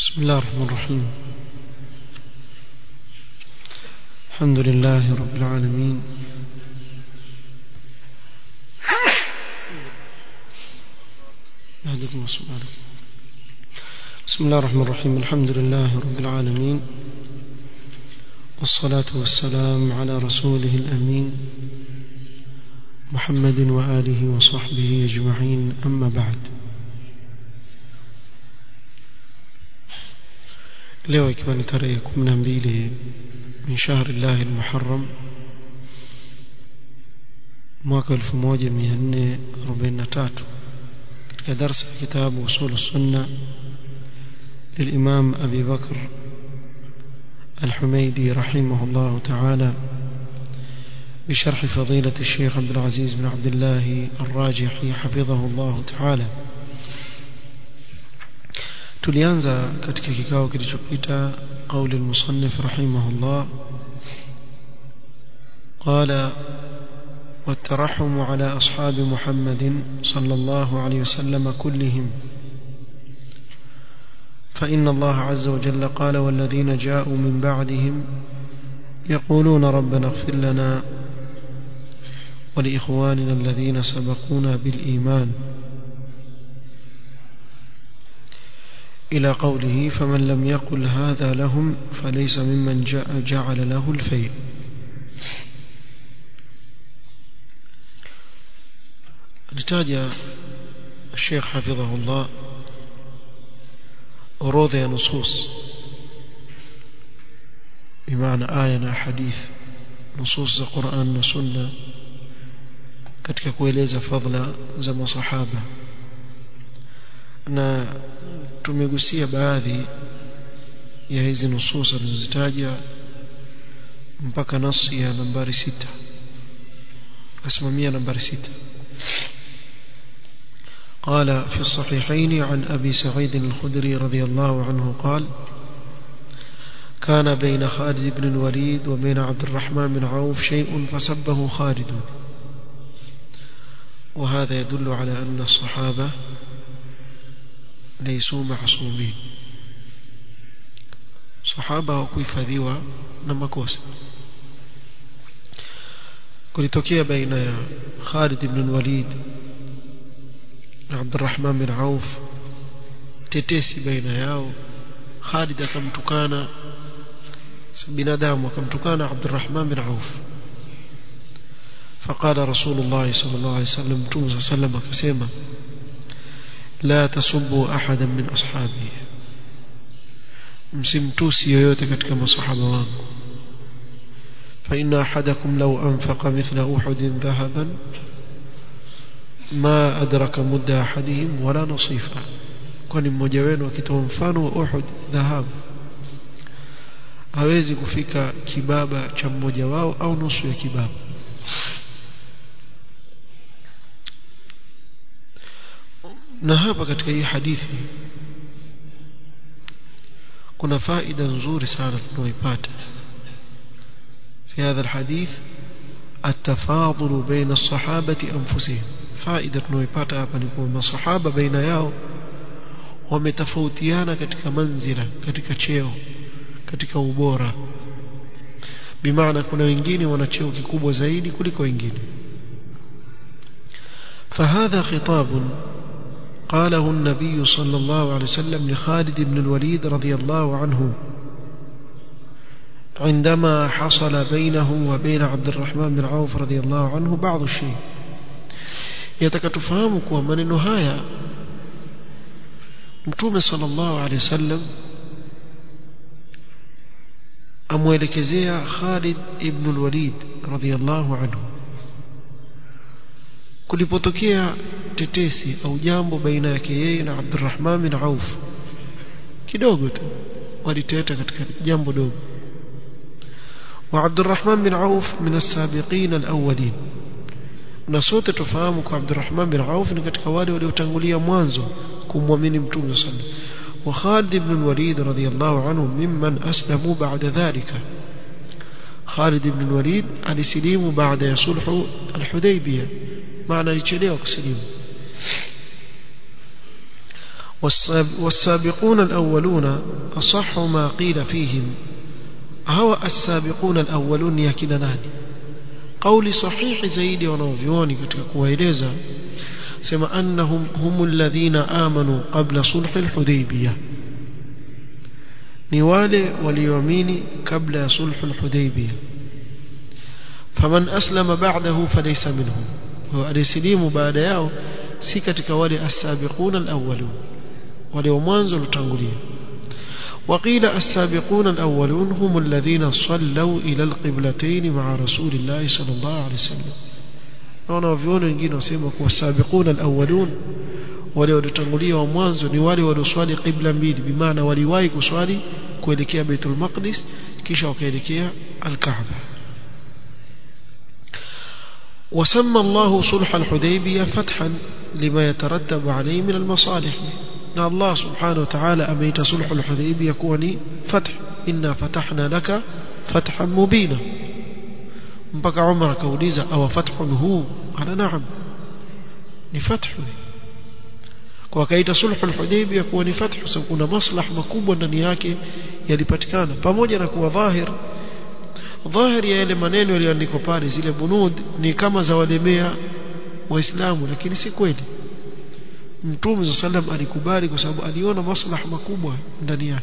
بسم الله الرحمن الرحيم الحمد لله رب العالمين يهديكم السؤال بسم الله الرحمن الرحيم الحمد لله رب العالمين والصلاة والسلام على رسوله الأمين محمد وآله وصحبه أجمعين أما بعد leo ikiwa ni tarehe 12 min shahri llahi almuharram mwaka 1443 katika darasa ya kitabu usul sunna للإمام أبي بكر الحميدي رحمه الله تعالى بشرح فضيلة الشيخ عبد العزيز بن عبد الله الراجحي حفظه الله تعالى tulianza katika kikao kilichopita قول المصنف رحمه الله قال والترحم على أصحاب محمد صلى الله عليه وسلم كلهم فإن الله عز وجل قال والذين جاءوا من بعدهم يقولون ربنا اغفر لنا ولإخواننا الذين سبقونا بالإيمان إلى قوله فمن لم يقل هذا لهم فليس ممن جعل له الفيء لتاج الشيخ حفظه الله orodha ya nusus bimaana aya na hadith nusus za Qur'an na Sunna katika kueleza fadhila za masahaba na tumegusia baadhi ya hizi nusus alizozitaja mpaka nasi ya nambari sita asimamia nambari sita قال في الصحيحين عن أبي سعيد الخدري رضي الله عنه قال كان بين خالد بن الوليد وبين عبد الرحمن بن عوف شيء فسبه خالد وهذا يدل على أن الصحابة ليسوا معصومين صحابة وكيفذيوا نمكوسا kulitokea baina ya Khalid ibn al-Walid na Abdurrahman bin Auf tetesi baina yao Khalid akamtukana binadamu akamtukana Abdurrahman bin Auf فقال رسول الله صلى الله عليه وسلم توم صلى الله عليه وسلم akasema لا تسبوا احدا من اصحابي msimtusi yoyote katika masahaba wangu فإن أحدكم لو أنفق مثل أحد ذهبا ما أدرك مد أحدهم ولا نصيفا kwani mmoja wenu akitoa mfano wa Uhud dhahabu hawezi kufika kibaba cha mmoja wao au nusu ya kibaba na hapa katika hii hadithi kuna faida nzuri sana tunaoipata في هذا الحديث التفاضل بين الصحابة أنفسهم فائدة نويباتا hapa ni kwamba masahaba baina yao wametofautiana katika manzila katika cheo katika ubora bimaana kuna wengine wana cheo kikubwa zaidi kuliko wengine فهذا خطاب قاله النبي صلى الله عليه وسلم لخالد بن الوليد رضي الله عنه عندما حصل بينه وبين عبد الرحمن بن عوف رضي الله عنه بعض الشيء يتكتفهم kuwa maneno haya Mtume sallallahu alaihi wasallam amwelekezea Khalid ibn al-Walid radhiyallahu anhu kulipotokea tetesi au jambo baina yake yeye na Abdurrahman bin Auf kidogo tu waliteta katika jambo dogo وعبد الرحمن بن عوف من السابقين الأولين na sote tufahamu kwa Abdurrahman bin Auf ni katika wale waliotangulia mwanzo kumwamini Mtume sallallahu wa Khalid ibn al-Walid radhiyallahu anhu mimman aslamu ba'da dhalika Khalid ibn al-Walid alisilimu baada ya sulhu al-Hudaybiyah maana alichelewa kusilimu والسابقون الأولون أصح ما قيل فيهم هو السابقون الأولون يكنا ناني قول صحيح زيد ونوفيوني katika kuwaeleza sema annahum humul ladhina amanu qabla sulh al-hudaybiyah ni wale walioamini kabla ya sulh al-hudaybiyah faman aslama ba'dahu falaysa minhum wa alislimu baada yao si katika wale as-sabiqun al-awwalun wale wa mwanzo lutangulia وقيل السابقون الأولون هم الذين صلوا إلى القبلتين مع رسول الله صلى الله عليه وسلم naona waviona wengine wasema kuwa sabiquna alawwalun wale waliotangulia wa mwanzo ni wale walioswali qibla mbili bimaana waliwahi kuswali kuelekea Baitul Maqdis kisha wakaelekea Al-Kaaba وسمى الله صلح الحديبية فتحا لما يترتب عليه من المصالح na Allah subhanahu wa ta'ala ameita sulhu al-Hudaybiyah kuwa ni fath inna fatahna laka fathan mubina mpaka Umar akauliza awa fathun hu ana naam ni fathu kwa kaita sulhu al-Hudaybiyah kuwa ni fathu sababu kuna maslaha makubwa ndani yake yalipatikana pamoja na kuwa dhahir dhahir ya yale maneno yaliyoandikwa pale zile bunud ni kama za walemea waislamu lakini si kweli mtume za sallam alikubali kwa sababu aliona maslaha makubwa ndani yake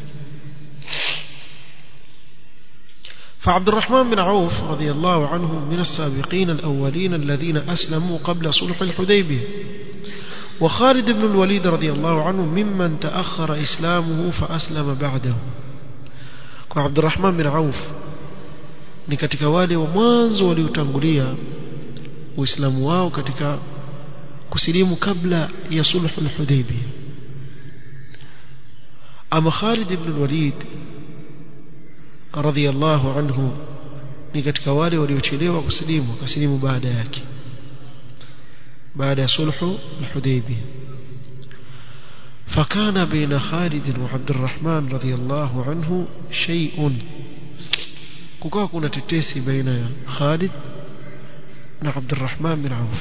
فعبد الرحمن بن عوف رضي الله عنه من السابقين الأولين الذين أسلموا قبل صلح الحديبية وخالد بن الوليد رضي الله عنه ممن تأخر إسلامه فأسلم بعده وعبد الرحمن بن عوف ni katika wale wa mwanzo waliotangulia uislamu wao katika kusilimu kabla ya sulhu al-Hudaybiyah ama Khalid ibn al-Walid radiyallahu anhu ni katika wale waliochelewa kusilimu akasilimu baada yake baada ya sulhu al-Hudaybiyah فكان بين خالد وعبد الرحمن رضي الله عنه شيء kukawa kuna tetesi baina ya Khalid na Abdurrahman bin Auf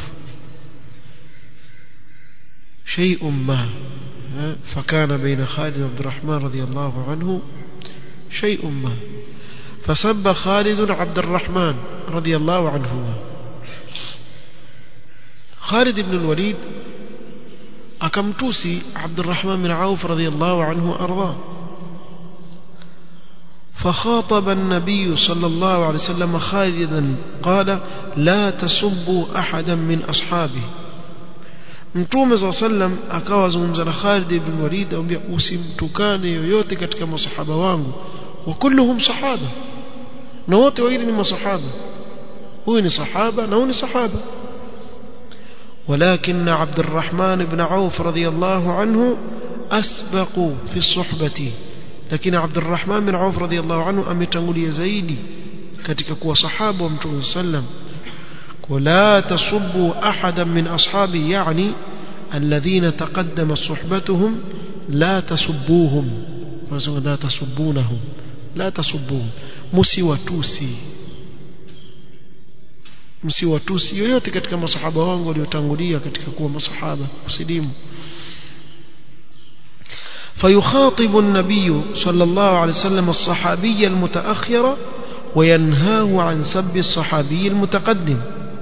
شيء ما فكان بين خالد وعبد الرحمن رضي الله عنه شيء ما فسب خالد عبد الرحمن رضي الله عنه خالد بن الوليد أكمتوسي عبد الرحمن بن عوف رضي الله عنه أرضاه فخاطب النبي صلى الله عليه وسلم خالدا قال لا تسبوا أحدا من أصحابه Mtume za sallam akawa zungumza na Khalid ibn Walid amwambia usimtukane yoyote katika masahaba wangu wa kulluhum sahaba na wote wawili ni masahaba huyu ni sahaba na huyu ni sahaba ولكن عبد الرحمن بن عوف رضي الله عنه أسبق في الصحبة لكن عبد الرحمن بن عوف رضي الله عنه أمتنغلي زيدي katika kuwa sahaba wa Mtume sallam ولا تصبوا أحدا من أصحابي يعني الذين تقدم صحبتهم لا تسبوهم لا تسبونهم لا تسبوهم msiwatusi msiwatusi yoyote katika masahaba wangu waliotangulia katika kuwa masahaba usilimu فيخاطب النبي صلى الله عليه وسلم الصحابي المتأخر وينهاه عن سب الصحابي المتقدم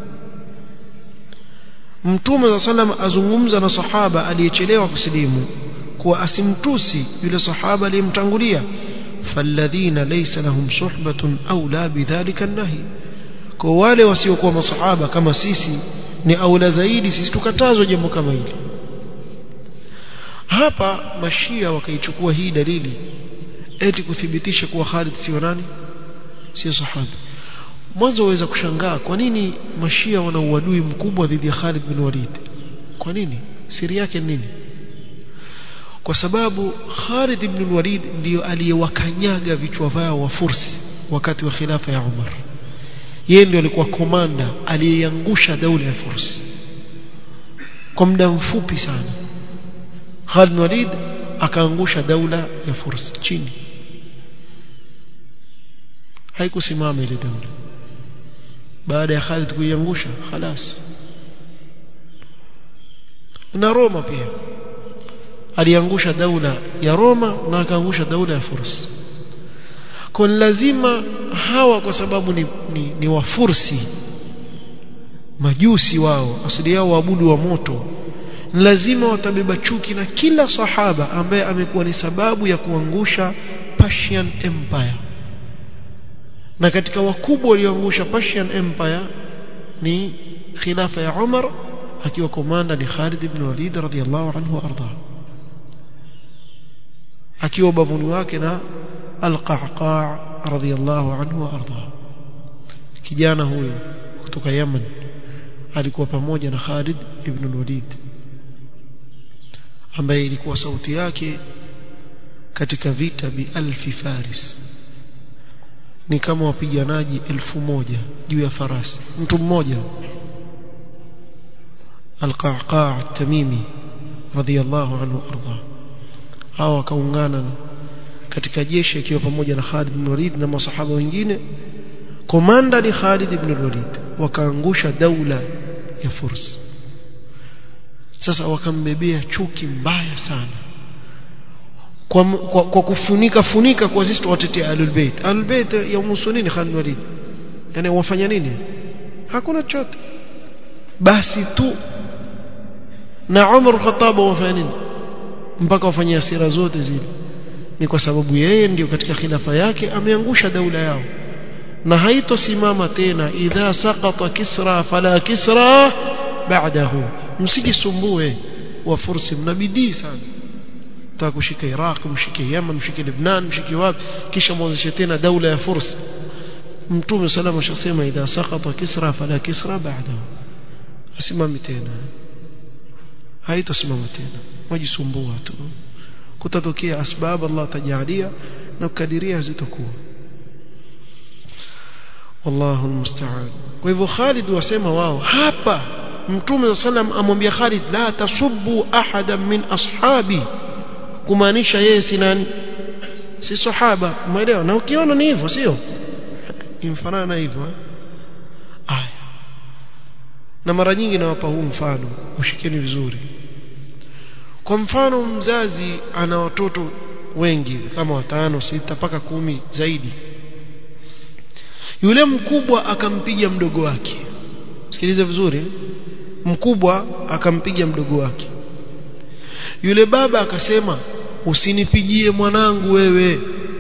mtume za salam azungumza na sahaba aliyechelewa kusilimu kuwa asimtusi yule sahaba aliyemtangulia falladhina laysa lahum suhbatun aula bidhalika nahi kwa wale wasiokuwa masahaba kama sisi ni aula zaidi sisi tukatazwa jambo kama hili hapa mashia wakaichukua hii dalili eti kuthibitisha kuwa Khalid sio nani sio sahaba mwanzo waweza kushangaa kwa nini mashia wana uadui mkubwa dhidi ya Khalid bin Walid kwa nini siri yake ni nini kwa sababu Khalid ibn Walid ndiyo aliyewakanyaga vichwa vyao wa Fursi wakati wa khilafa ya Umar yeye ndiyo alikuwa komanda aliyeangusha daula ya Fursi kwa muda mfupi sana Khalid bin Walid akaangusha daula ya Fursi chini haikusimama ile daula baada ya Khalid kuiangusha خلاص na Roma pia aliangusha daula ya Roma na akaangusha daula ya Furs kwa lazima hawa kwa sababu ni, ni, ni wafursi majusi wao asili yao waabudu wa moto lazima watabeba chuki na kila sahaba ambaye amekuwa ni sababu ya kuangusha Persian Empire na katika wakubwa walioangusha Persian Empire ni khilafa ya Umar akiwa komanda ni Khalid ibn Walid radhiyallahu anhu arda akiwa bavuni wake na Al-Qa'qa' radhiyallahu anhu arda kijana huyo kutoka Yemen alikuwa pamoja na Khalid ibn Walid ambaye ilikuwa sauti yake katika vita bi alfi faris ni kama wapiganaji elfu moja juu ya farasi mtu mmoja القعقاع التميمي رضي الله عنه وارضاه hao wakaungana katika jeshi akiwa pamoja na Khalid ibn Walid na masahaba wengine komanda ni Khalid ibn Walid wakaangusha daula ya Furs sasa wakambebea chuki mbaya sana kwa, kwa, kwa kufunika funika kwa sisi tuwatetea Ahlul Bait Ahlul Bait ya musunini Khalid Walid yani wafanya nini hakuna chochote basi tu na Umar Khattab wafanya nini mpaka wafanyia sira zote zile ni kwa sababu yeye ndio katika khilafa yake ameangusha daula yao na haitosimama tena idha saqata kisra fala kisra ba'dahu msijisumbue wa fursi mnabidii sana taka kushika Iraq mshike Yemen mshike Lebanon mshike wapi kisha mwanzishe tena daula ya fursi mtume salama shasema idha saqata kisra fala kisra ba'dahu asimami tena haitosimama tena wajisumbua tu kutatokea asbab Allah tajalia na kukadiria zitakuwa wallahu almusta'an kwa hivyo Khalid wasema wao hapa mtume sallam amwambia Khalid la tasubbu ahadan min ashabi kumaanisha yeye si nani si sahaba umeelewa na ukiona ni hivyo sio imfanana na hivyo aya na mara nyingi nawapa huu mfano ushikeni vizuri kwa mfano mzazi ana watoto wengi kama watano sita mpaka kumi zaidi yule mkubwa akampiga mdogo wake sikilize vizuri mkubwa akampiga mdogo wake yule baba akasema usinipigie mwanangu wewe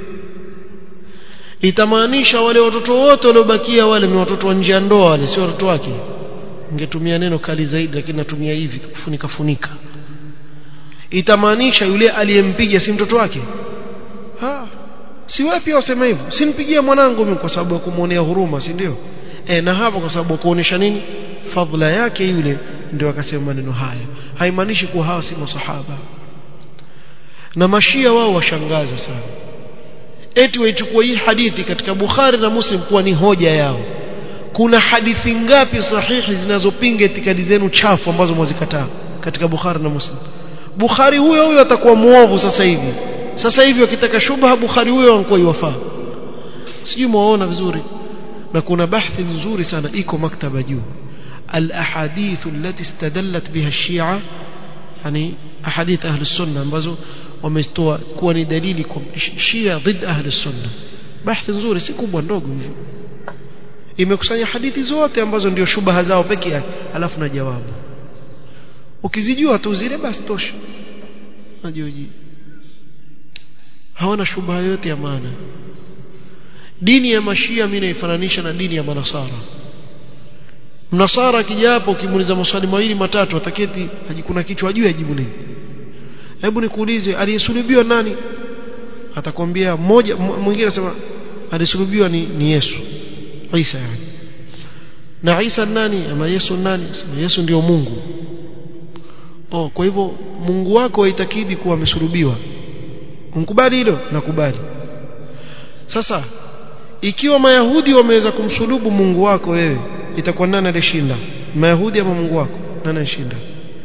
itamaanisha wale watoto wote waliobakia wale ni watoto wa nje ya ndoa wale sio watoto wake ningetumia neno kali zaidi lakini natumia hivi kufunika funika itamaanisha yule aliyempiga si mtoto wake ha si wewe pia useme hivyo simpigie mwanangu mimi kwa sababu ya kumuonea huruma si ndio e, na hapo kwa sababu kuonesha nini fadhila yake yule ndio akasema maneno haya haimaanishi kuwa hawa si masahaba na mashia wao washangaza sana eti waichukua hii hadithi katika Bukhari na Muslim kuwa ni hoja yao kuna hadithi ngapi sahihi zinazopinga itikadi zenu chafu ambazo mwazikataa katika Bukhari na Muslim Bukhari huyo huyo atakuwa muovu sasa hivi sasa hivi wakitaka shubha Bukhari huyo anakuwa iwafaa sijui muona vizuri na kuna bahthi nzuri sana iko maktaba juu الاحاديث التي استدلت بها الشيعة يعني احاديث اهل السنه ambazo wametoa kuwa ni dalili kwa Shia ضد اهل السنه bahthi nzuri si kubwa ndogo hivyo imekusanya hadithi zote ambazo ndio shubaha zao peke yake alafu na jawabu ukizijua tu zile basi tosha najoji hawana shubaha yote ya maana dini ya mashia mimi naifananisha na dini ya manasara mnasara akija hapo ukimuuliza maswali mawili matatu ataketi kuna kichwa ajue ajibu nini hebu nikuulize aliyesulubiwa nani atakwambia mmoja mwingine anasema alisulubiwa ni, ni Yesu Isa yani na Isa nani ama Yesu nani sema Yesu ndio Mungu oh kwa hivyo Mungu wako haitakidi kuwa amesulubiwa mkubali hilo nakubali sasa ikiwa mayahudi wameweza kumsulubu Mungu wako wewe itakuwa nani alishinda mayahudi ama Mungu wako nani alishinda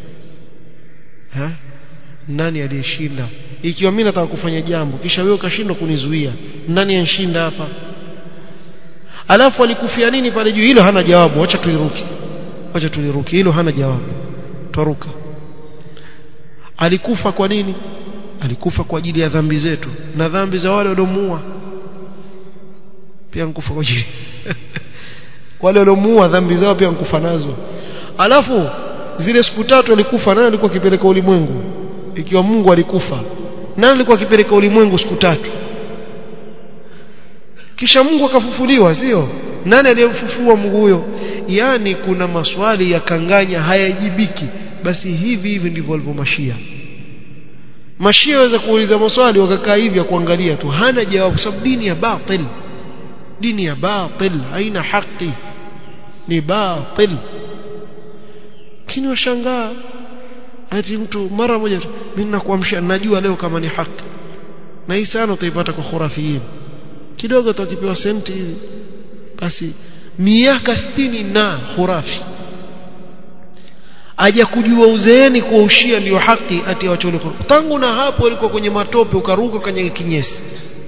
ha nani aliyeshinda ikiwa mimi nataka kufanya jambo kisha wewe ukashindwa kunizuia nani anshinda hapa alafu alikufia nini pale juu hilo hana jawabu acha tuiruki acha tuliruki hilo hana jawabu twaruka alikufa kwa nini alikufa kwa ajili ya dhambi zetu na dhambi za wale waliomuua pia nkufa kwa ajili wale waliomuua dhambi zao pia nkufa nazo alafu zile siku tatu alikufa nani alikuwa akipeleka ulimwengu ikiwa Mungu alikufa nani alikuwa akipeleka ulimwengu siku tatu kisha Mungu akafufuliwa sio nani aliyemfufua Mungu huyo yani kuna maswali ya kanganya hayajibiki basi hivi hivi ndivyo walivyo mashia mashia waweza kuuliza maswali wakakaa hivi ya kuangalia tu hana jawabu sababu dini ya batil dini ya batil haina haki ni batil lakini washangaa ati mtu mara moja mimi nakuamsha najua leo kama ni haki na hii sana utaipata kwa khurafiyin kidogo tukipewa senti hivi basi miaka sitini na khurafi aja kujua uzeeni kuwa ushia ndio haki ati awachole tangu na hapo alikuwa kwenye matope ukaruka kwenye kinyesi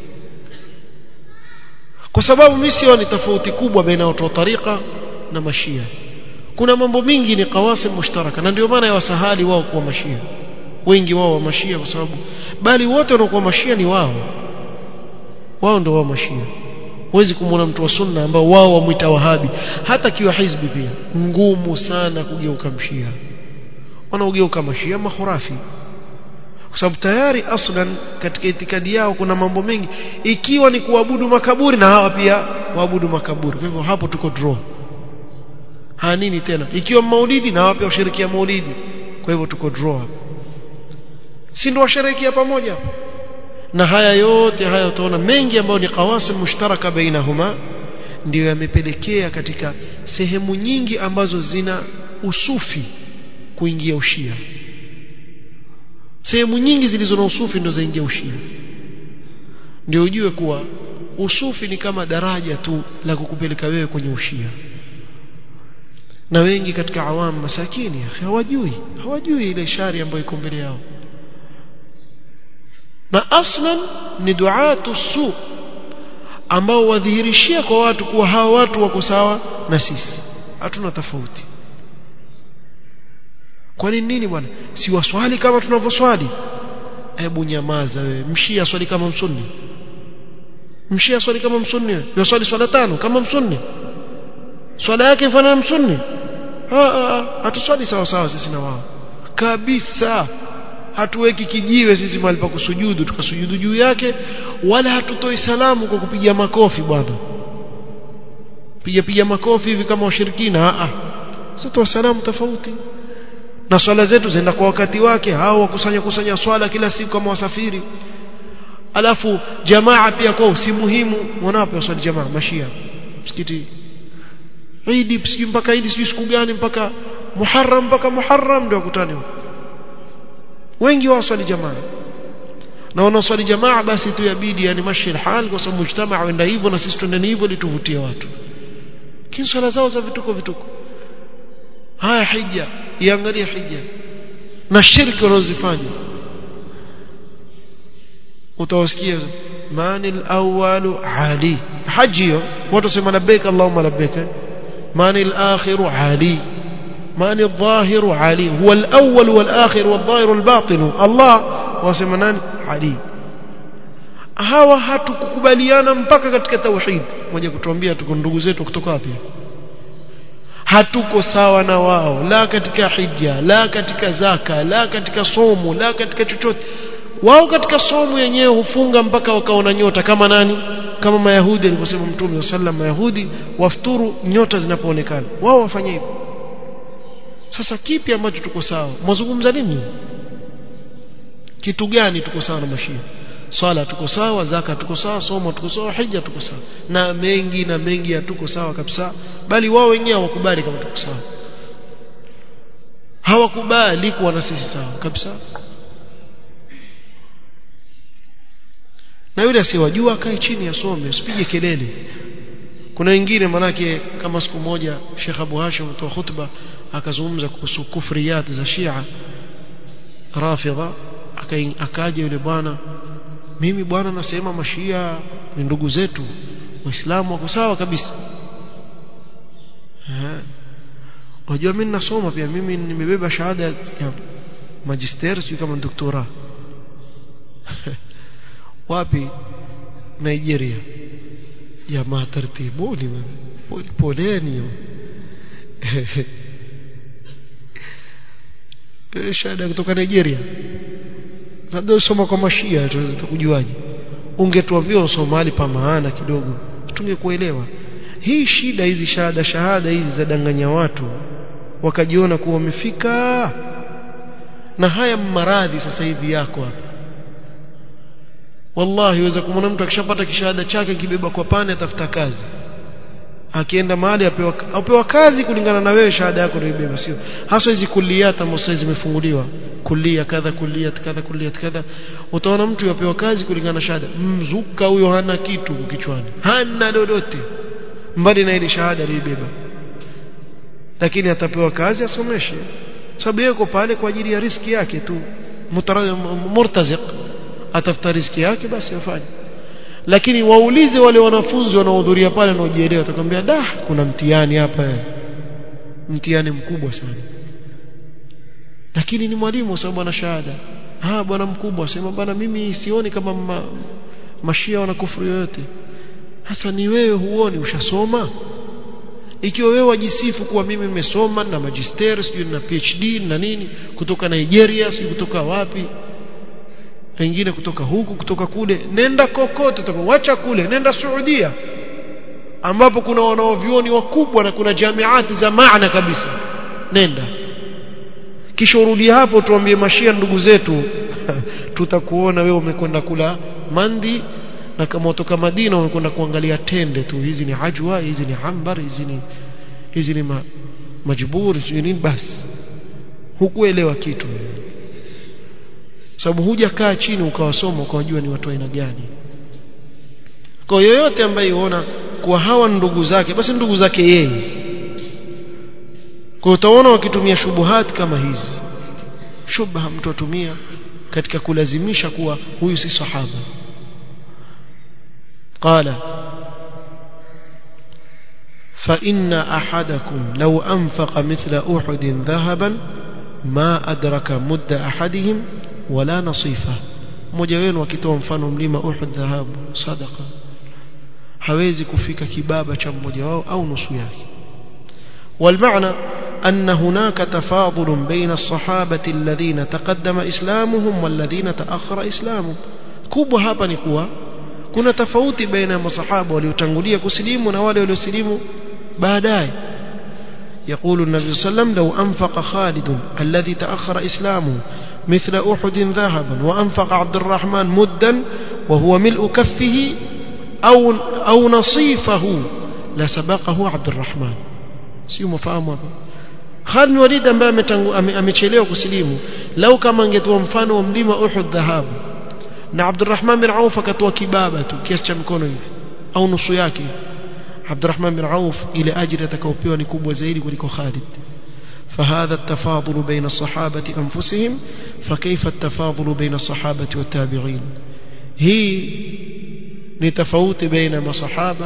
kwa sababu mimi sioni tofauti kubwa baina watu wa tariqa na mashia kuna mambo mingi ni qawasim mushtaraka na ndio maana ya wasahali wao kuwa mashia wengi wao wa mashia kwa sababu bali wote wanaokuwa mashia ni wao wao ndio wao mashia huwezi kumwona mtu wa sunna ambao wao wamwita wahabi hata kiwa hizbi pia ngumu sana kugeuka mshia wanaogeuka mashia mahurafi kwa sababu tayari aslan katika itikadi yao kuna mambo mengi ikiwa ni kuabudu makaburi na hawa pia waabudu makaburi kwa hivyo hapo tuko draw ha nini tena ikiwa maulidi na hawa pia washirikia maulidi kwa hivyo tuko draw hapo si ndio washerekea pamoja na haya yote haya utaona mengi ambayo ni qawasim mushtaraka bainahuma ndio yamepelekea katika sehemu nyingi ambazo zina usufi kuingia ushia sehemu nyingi zilizo na usufi ndio zaingia ushia ndio ujue kuwa usufi ni kama daraja tu la kukupeleka wewe kwenye ushia na wengi katika awamu masakini hawajui hawajui ile shari ambayo iko mbele yao na aslan ni duatu su ambao wadhihirishia kwa watu kuwa hawa watu wako sawa na sisi hatuna tofauti kwa nini nini bwana si waswali kama tunavyoswali hebu nyamaza wewe mshia swali kama msunni mshia swali kama msunni yoswali swala tano kama msunni swala yake ifanana msunni hatuswali sawa sawa sisi na wao kabisa hatuweki kijiwe sisi mahali pa kusujudu tukasujudu juu yake wala hatutoi salamu kwa kupiga makofi bwana piga piga makofi hivi kama washirikina a sasa salamu tofauti na swala zetu zinaenda kwa wakati wake hao wakusanya kusanya swala kila siku kama wasafiri alafu jamaa pia kwao si muhimu wanapo waswali jamaa mashia msikiti Idi sijui mpaka Idi sijui siku gani mpaka Muharram mpaka Muharram ndio wakutane wengi waswali jamaa na wanaoswali jamaa basi tu yabidi yani mashi hal kwa sababu mujtamaa wenda hivyo na sisi twendeni hivyo ili tuvutie watu kini swala zao za vituko vituko haya hija iangalie hija na shirki wanazofanya utawasikia mani al-awwalu ali haji hiyo watu wasema labbaik allahumma labbaik mani al-akhiru ali mani al-dhahiru ali huwa al-awwal wal-akhir wal-dhahir wal-batin Allah wasema nani ali hawa hatukukubaliana mpaka katika tauhid moja kutuambia tuko ndugu zetu kutoka wapi hatuko sawa na wao la katika hija la katika zaka la katika somo la katika chochote wao katika somo yenyewe hufunga mpaka wakaona nyota kama nani kama mayahudi alivyosema mtume sallam mayahudi wafuturu nyota zinapoonekana wao wafanye hivyo sasa kipi ambacho tuko sawa mwazungumza nini kitu gani tuko sawa na mashia swala tuko sawa zaka tuko sawa somo tuko sawa hija tuko sawa na mengi na mengi hatuko sawa kabisa bali wao wenyewe hawakubali kama tuko sawa hawakubali kuwa na sisi sawa kabisa na yule asiyewajua akae chini asome usipige kelele kuna wengine manake kama siku moja Sheikh Abu Hashim mtoa khutba akazungumza kuhusu kufriyat za Shia Rafidha akaja yule bwana mimi bwana nasema mashia ni ndugu zetu waislamu wako sawa kabisa unajua mimi nasoma pia mimi nimebeba shahada ya magister sio kama doktora wapi Nigeria jamaa tartibuni poleni shahada kutoka Nigeria labda usoma kwa mashia tunaweza kujuaje ungetuambia usoma mahali pa maana kidogo tungekuelewa hii shida hizi shahada shahada hizi za danganya watu wakajiona kuwa wamefika na haya maradhi sasa hivi yako hapa wallahi waweza kumwona mtu akishapata kishahada chake kibeba kwa pane atafuta kazi akienda mahali apewa, apewa kazi kulingana na wewe shahada yako unaibeba sio hasa hizi kuliata ambazo zimefunguliwa kulia kadha kulia kadha kulia kadha utaona mtu yapewa kazi kulingana na shahada mzuka huyo hana kitu kichwani hana lolote mbali na ile shahada aliibeba lakini atapewa kazi asomeshe sababu yuko pale kwa ajili ya riski yake tu murtaziq atafuta riski yake basi afanye lakini waulize wale wanafunzi wanaohudhuria pale wanaojielewa atakwambia da kuna mtihani hapa mtihani mkubwa sana lakini ni mwalimu sababu ana shahada ah bwana mkubwa sema bwana mimi sioni kama ma, mashia wana kufuru yoyote hasa ni wewe huoni ushasoma ikiwa wewe wajisifu kuwa mimi nimesoma na magister sijui na PhD na nini kutoka Nigeria sijui kutoka wapi wengine kutoka huku kutoka kule nenda kokote utakowacha kule nenda Saudia ambapo kuna wanaovyuoni wakubwa na kuna jamiati za maana kabisa nenda kisha urudi hapo tuambie mashia ndugu zetu tutakuona wewe umekwenda kula mandi na kama utoka Madina umekwenda kuangalia tende tu hizi ni ajwa hizi ni hambar hizi ni hizi ni ma, majbur nini basi hukuelewa kitu sababu hujakaa chini ukawasoma ukawajua ni watu aina gani kwa yoyote ambaye yuona kuwa hawa ndugu zake basi ndugu zake yeye kwa utaona wakitumia shubuhat kama hizi shubha mtu atumia katika kulazimisha kuwa huyu si sahaba قال فإن أحدكم لو أنفق مثل أحد ذهبا ما أدرك مد أحدهم ولا نصيفه mmoja wenu akitoa mfano mlima Uhud dhahabu sadaqa hawezi kufika kibaba cha mmoja wao au nusu yake والمعنى أن هناك تفاضل بين الصحابة الذين تقدم إسلامهم والذين تأخر إسلامهم kubwa hapa ni kuwa kuna tofauti baina ya masahaba waliotangulia kusilimu na wale waliosilimu baadaye يقول النبي صلى الله عليه وسلم لو أنفق خالد الذي تأخر إسلامه مثل أحد ذهبا وأنفق عبد الرحمن مدا وهو ملء كفه أو, أو نصيفه لسبقه عبد الرحمن sio mfahamu hapa Khalid bin Walid ambaye amechelewa kusilimu lau kama angetoa mfano wa mlima Uhud dhahabu na Abdurrahman bin Auf akatoa kibaba tu kiasi cha mkono hivi au nusu yake Abdurrahman bin Auf ile ajira atakayopewa ni kubwa zaidi kuliko Khalid فهذا التفاضل بين الصحابة أنفسهم فكيف التفاضل بين الصحابة والتابعين هي نتفوت بين مصحابة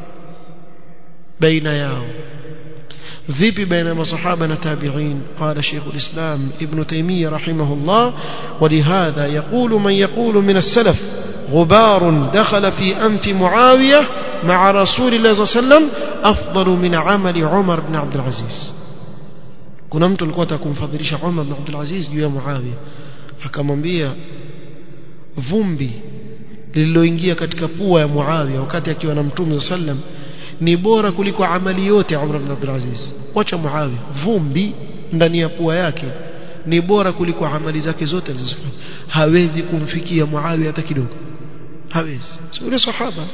بين ياو vipi baina masahaba na tabi'in qala shaykh al-islam ibn taymiyyah rahimahullah ولهذا يقول من يقول من السلف غبار دخل في أنف معاوية مع رسول الله صلى الله عليه وسلم أفضل من عمل عمر بن عبد العزيز kuna mtu alikuwa atakumfadhilisha Umar bin Abdul Aziz juu ya Muawiya akamwambia vumbi lililoingia katika pua ya Muawiya wakati akiwa na Mtume sallam ni bora kuliko amali yote Umar bin Abdul Aziz wacha Muawiya vumbi ndani ya pua yake ni bora kuliko amali zake zote alizofanya hawezi kumfikia Muawiya hata kidogo hawezi sio sahaba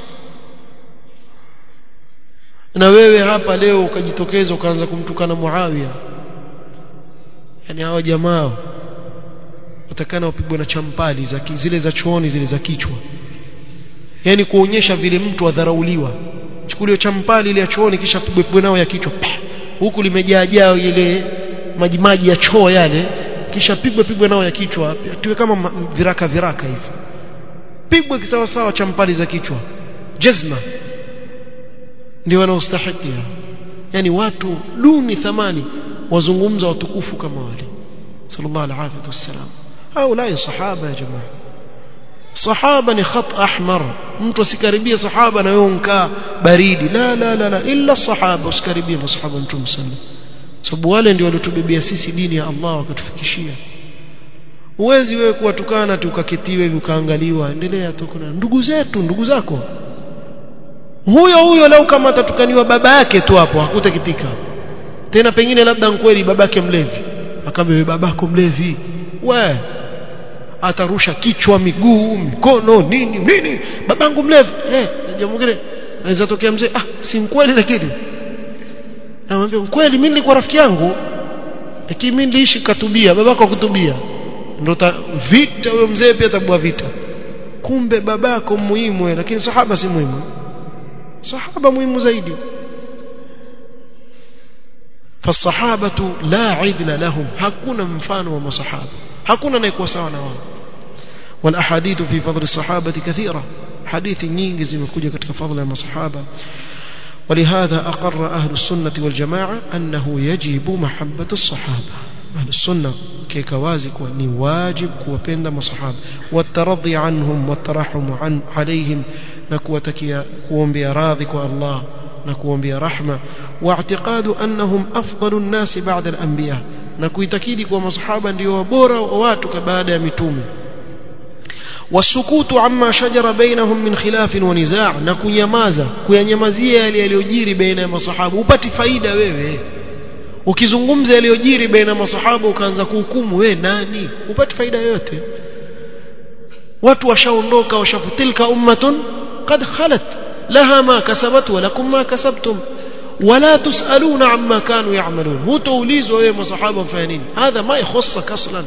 na wewe hapa leo ukajitokeza ukaanza kumtukana Muawiya yani hao jamaa watakana wapigwe na champali za zile za chooni zile za kichwa yani kuonyesha vile mtu adharauliwa chukuliwe champali ile ya chooni kisha pigwe pigwe nao ya kichwa huku limejaa jao ile maji maji ya choo yale kisha pigwe pigwe nao ya kichwa tuwe kama viraka viraka hivi pigwe kisawa sawa champali za kichwa jazma ndio wanaostahili yani watu duni thamani wazungumza watukufu kama wale sallallahu alaihi wasallam haulai sahaba ya jamaa sahaba ni khat ahmar mtu asikaribie sahaba na wewe unkaa baridi la la la la illa sahaba usikaribie masahaba mtume sallallahu sababu wale ndio waliotubebea sisi dini ya Allah wakatufikishia uwezi wewe kuwatukana tu ukaketiwe hivi ukaangaliwa endelea tu kuna ndugu zetu ndugu zako huyo huyo leo kama atatukaniwa baba yake tu hapo hakutakitika tena pengine labda kweli babake mlevi akambe babako mlevi we atarusha kichwa miguu mikono nini nini babangu mlevi eh jambo mwingine anaweza tokea mzee ah si kweli lakini anamwambia kweli mimi nilikuwa rafiki yangu lakini mimi niliishi katubia babako kutubia ndo vita huyo mzee pia tabua vita kumbe babako muhimu lakini sahaba si muhimu sahaba muhimu zaidi فالصحابه لا عدل لهم hakuna mfano wa masahaba hakuna anayekuwa sawa na wao والاحاديث في فضل الصحابه كثيره حديث nyingi zimekuja katika fadhila ya masahaba ولهذا أقر أهل السنة والجماعة أنه يجب محبة الصحابة أهل السنة كيكوازك ni واجب kuwapenda masahaba والترضي عنهم والترحم عن عليهم na kuwatakia kuombea radhi kwa Allah na kuombea rahma واعتقاد أنهم أفضل الناس بعد الأنبياء na kuitakidi kwa masahaba ndio bora wa watu baada ya mitume wasukutu amma shajara bainahum min khilaf wa nizaa na kunyamaza kuyanyamazia yale yaliyojiri baina ya masahaba upati faida wewe ukizungumza yaliyojiri baina ya masahaba ukaanza kuhukumu wewe nani upati faida yoyote watu washaondoka washafutilka ummatun qad khalat laha ma kasabat wa lakum ma kasabtum ولا تسألون عما كانوا يعملون هو توليز وهي مصحابة فانين هذا ما يخصك أصلا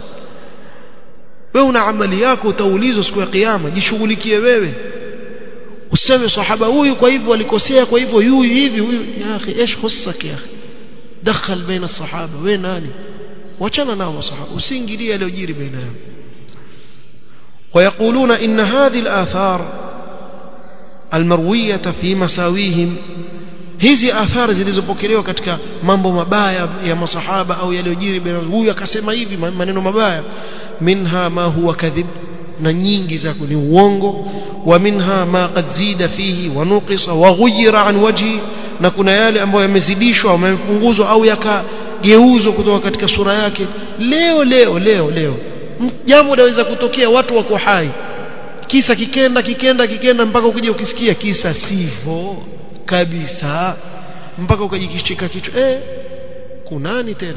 wewe una amali yako utaulizwa siku ya kiyama jishughulikie wewe useme sahaba huyu kwa hivyo alikosea kwa hivyo huyu hivi huyu ya akhi ايش خصك يا اخي دخل بين الصحابه wewe nani wachana nao masahaba usiingilie yaliyojiri baina yao ويقولون ان هذه الاثار المرويه في مساويهم hizi athari zilizopokelewa katika mambo mabaya ya masahaba au yaliyojiri baina huyu akasema hivi maneno mabaya minha ma huwa kadhib na nyingi zako ni uongo wa minha ma qad zida fihi wa nuqisa wa ghuyira an wajhi na kuna yale ambayo yamezidishwa au yamepunguzwa au yakageuzwa kutoka katika sura yake leo leo leo leo jambo linaweza kutokea watu wako hai kisa kikenda kikenda kikenda mpaka ukija ukisikia kisa sivyo kabisa mpaka ukajikishika kichwa eh kunani tena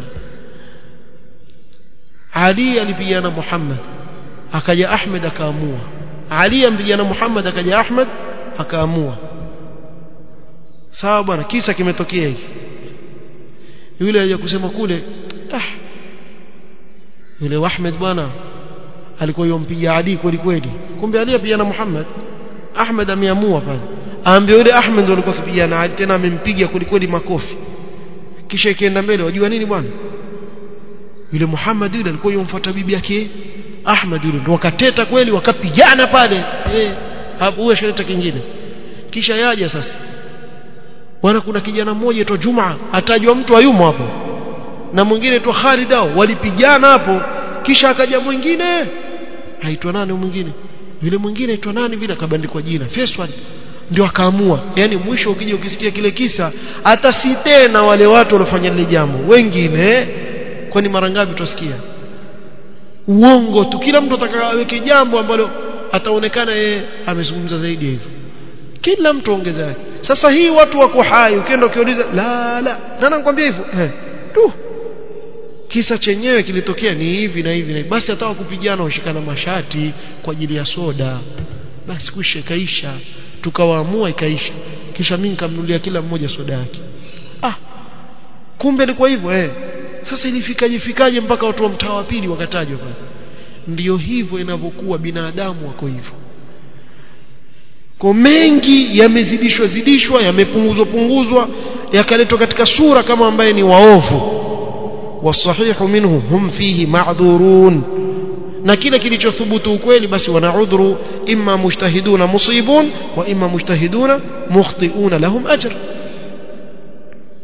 Ali alipigana Muhammad akaja Ahmed akaamua Ali ampigana Muhammad akaja Ahmed akaamua sawa bwana kisa kimetokea hiki yule aje kusema kule ah yule Ahmed bwana alikuwa yompiga Ali kweli kweli kumbe Ali apigana Muhammad Ahmed ameamua pale aambia yule Ahmed ndio alikuwa akipigana Ali tena amempiga kweli makofi kisha ikienda mbele wajua nini bwana yule Muhammad yule alikuwa yomfuata bibi yake Ahmad yule ndio wakateta kweli wakapigana pale eh hapo huyo shaleta kingine kisha yaja sasa bwana kuna kijana mmoja aitwa Juma atajwa mtu ayumo hapo na mwingine aitwa Khalid hao walipigana hapo kisha akaja mwingine aitwa nani mwingine yule mwingine aitwa nani vile akabandikwa jina Faisal ndio akaamua yani mwisho ukija ukisikia kile kisa hata si tena wale watu waliofanya lile jambo wengine kwani mara ngapi tutasikia uongo tu kila mtu atakaweke jambo ambalo ataonekana yeye amezungumza zaidi hivyo kila mtu ongeza yake sasa hii watu wako hai ukienda ukiuliza la la nani anakuambia hivyo eh tu kisa chenyewe kilitokea ni hivi na hivi na hivi. basi hata kupigana ushikana mashati kwa ajili ya soda basi kuisha ikaisha tukawaamua ikaisha kisha mimi nikamnulia kila mmoja soda yake ah kumbe ilikuwa hivyo eh sasa ilifikaje fikaje mpaka watu wa mtaa wa pili wakatajwa pale ndiyo hivyo inavyokuwa binadamu wako hivyo kwa mengi yamezidishwa zidishwa yamepunguzwa punguzwa yakaletwa katika sura kama ambaye ni waovu wasahihu minhu hum fihi ma'dhurun na kile kilichothubutu ukweli basi wana udhuru imma mujtahiduna musibun wa imma mujtahiduna mukhtiuna lahum ajr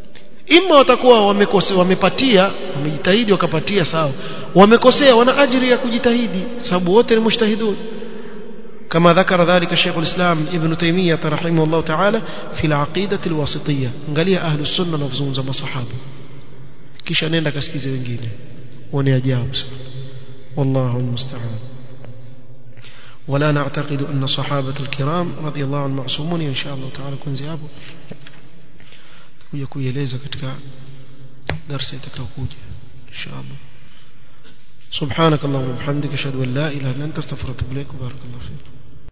ima watakuwa wamekosea wamepatia wamejitahidi wakapatia sawa wamekosea wana ajiri ya kujitahidi sababu wote ni mujtahidun كما ذكر ذلك شيخ الإسلام ابن تيمية رحمه الله تعالى في العقيدة الواسطية قال أهل السنة نفزون زم صحابة كيش أنين لك أسكيزي وengine وني أجاب والله المستعان ولا نعتقد أن صحابة الكرام رضي الله عنهم معصومون إن شاء الله تعالى كن زيابه kuja kuieleza katika darasa itakayokuja inshallah سبحانك اللهم وبحمدك اشهد ان لا اله الا انت استغفرك واتوب اليك وبارك الله فيك